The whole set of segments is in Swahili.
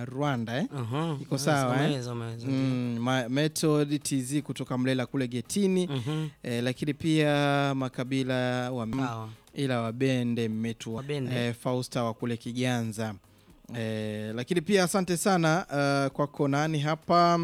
Rwanda eh? Aha, Iko sawa, eh? umeweza, umeweza. Mm, ma- Method TZ kutoka Mlela kule Getini Mhm. eh, lakini pia makabila wa Sawa. ila wabende mmetu Wabende. eh, Fausta wa kule Kiganza eh, lakini pia asante sana uh, kwako nani hapa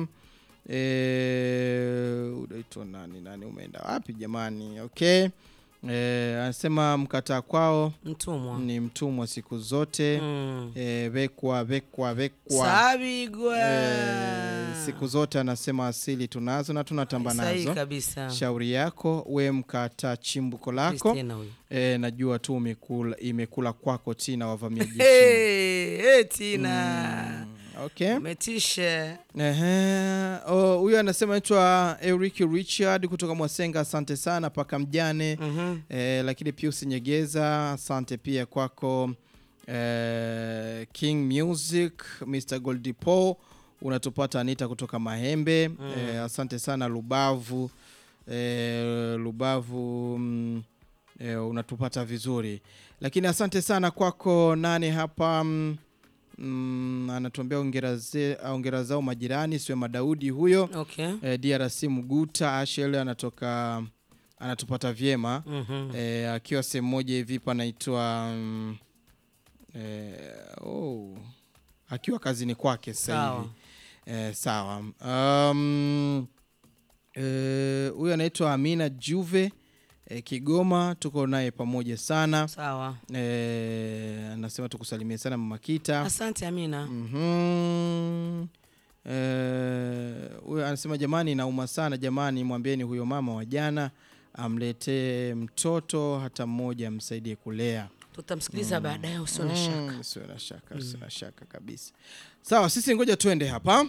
eh, unaitwa nani nani umeenda wapi jamani okay eh, anasema mkataa kwao Mtumwa. ni mtumwa siku zote Mm. eh, vekwa vekwa vekwa Sabigwa. eh, siku zote anasema asili tunazo na tunatamba Sahihi nazo kabisa. shauri yako we mkata chimbuko lako Christina huyu. e, najua tu umekula, imekula kwako tina wavamia jeshi Hey, hey, Tina. Mm, okay Umetisha. Ehe. Oh, huyu anasema naitwa Eric Richard kutoka Mwasenga asante sana paka mjane Mhm. e, lakini Pius Nyegeza asante pia kwako e, King Music Mr Goldipo unatupata Anita kutoka Mahembe Mm. e, asante sana Lubavu e, Lubavu mm, e, unatupata vizuri lakini asante sana kwako nane hapa mm, mm, anatuambia ongera ze- ongera zao majirani siwe Madaudi huyo Okay. e, DRC Mguta Ashel anatoka anatupata vyema Mhm. e, akiwa sehemu moja hivi panaitwa mm, e, oh, akiwa kazini kwake sasa Sawa. hivi e, sawa um, e, huyu anaitwa Amina Juve e, Kigoma tuko naye pamoja sana Sawa. e, anasema tukusalimie sana mama Kita Asante Amina. Mhm. Eh, huyo anasema jamani, nauma sana jamani, mwambieni huyo mama wa jana amletee mtoto hata mmoja amsaidie kulea. Tutamsikiliza baadaye usio na shaka. Mm, Usiwe na shaka, usiwe na shaka kabisa. Sawa, sisi ngoja tuende hapa.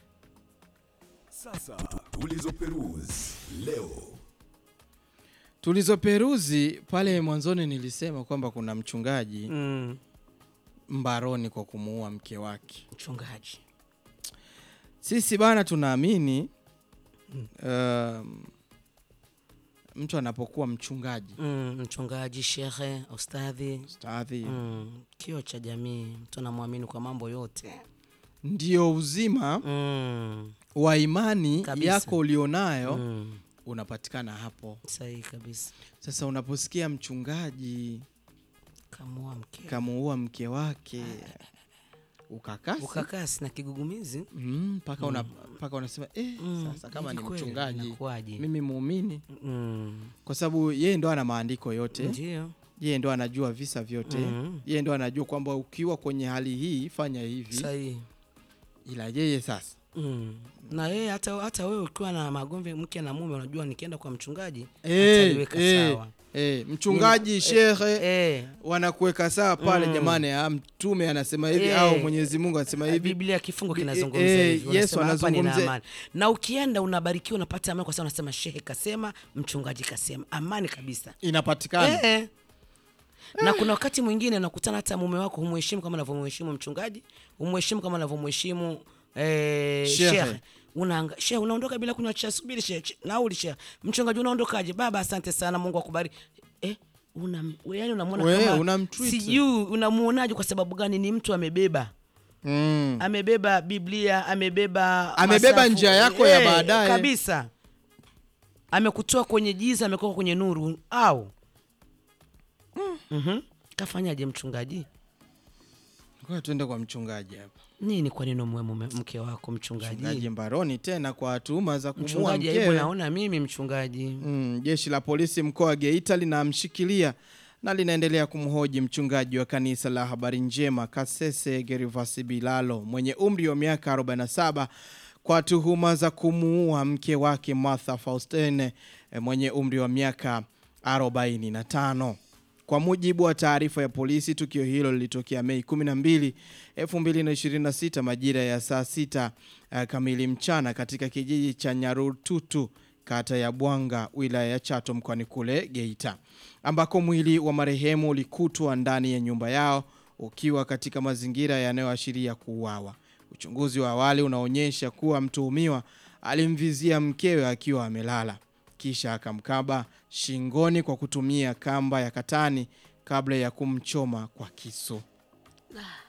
Sasa tulizoperuzi leo. Tulizoperuzi pale mwanzoni nilisema kwamba kuna mchungaji Mm. mbaroni kwa kumuua mke wake. Mchungaji. Sisi bana tunaamini um, mtu anapokuwa mchungaji Mm, mchungaji, shehe, ustadhi. stadhi Mm, kio cha jamii, mtu anamwamini kwa mambo yote. ndio uzima Mm. wa imani Kabisa. yako ulionayo Mm. unapatikana hapo. Sahihi kabisa. Sasa unaposikia mchungaji Kamua mke. kamuua mke wake ukakasi Ukakasi na kigugumizi. Mm, mpaka una, mpaka unasema eh, Mm, sasa kama ni hivi kweli, mchungaji inakuwaje? mimi muumini, Mm. kwa sababu yeye ndo ana maandiko yote, Ndio. yeye ndo anajua visa vyote Mhm. yeye ndo anajua kwamba ukiwa kwenye hali hii fanya hivi, Sahihi. ila yeye sasa Mm. Na yeye hata hata wewe ukiwa na magomvi mke na mume unajua nikienda kwa mchungaji eh, ataliweka eh, sawa. eh, mchungaji shehe Eh, wanakuweka sawa pale Mm. jamani, ah, mtume anasema hivi Eh. au Mwenyezi Mungu anasema hivi. Biblia kifungo Bi- kinazungumza eh, hivi. Yesu Wanasema hapa nina anazungumza- amani. Na ukienda unabarikiwa unapata amani kwa sababu unasema shehe kasema, mchungaji kasema. Amani kabisa. Inapatikana Eh, eh. Na kuna wakati mwingine unakutana hata mume wako humheshimu kama anavyomheshimu mchungaji, humheshimu kama anavyomheshimu eh, Shehe. shehe. Unaanga, shehe unaondoka bila kunywa cha subiri shehe, che- nauli shehe. Mchungaji unaondokaje? Baba asante sana, Mungu akubariki. Eh, una yani unamwona We, kama unamtreat. sijui unamuonaje kwa sababu gani ni mtu amebeba mm. amebeba Biblia, amebeba Amebeba masafu. njia yako ya Eh, baadaye. kabisa. Amekutoa kwenye giza, amekuwa kwenye nuru au Mhm. Kafanyaje mchungaji? Ngoja tuende kwa mchungaji hapa. Nini kwa nini umwe mume mke wako mchungaji? Mchungaji mbaroni tena kwa tuhuma za kumuua Mchungaji, hebu mkewe. naona mimi mchungaji. Mm, jeshi la polisi mkoa wa Geita linamshikilia na linaendelea kumhoji mchungaji wa kanisa la Habari Njema Kasese Gervasi Bilalo mwenye umri wa miaka 47 kwa tuhuma za kumuua mke wake Martha Faustine eh, mwenye umri wa miaka 45. Kwa mujibu wa taarifa ya polisi, tukio hilo lilitokea Mei 12, 2026 majira ya saa sita uh, kamili mchana katika kijiji cha Nyarututu kata ya Bwanga wilaya ya Chato mkoani kule Geita, ambako mwili wa marehemu ulikutwa ndani ya nyumba yao ukiwa katika mazingira yanayoashiria kuuawa. Uchunguzi wa awali unaonyesha kuwa mtuhumiwa alimvizia mkewe akiwa amelala kisha akamkaba shingoni kwa kutumia kamba ya katani kabla ya kumchoma kwa kisu.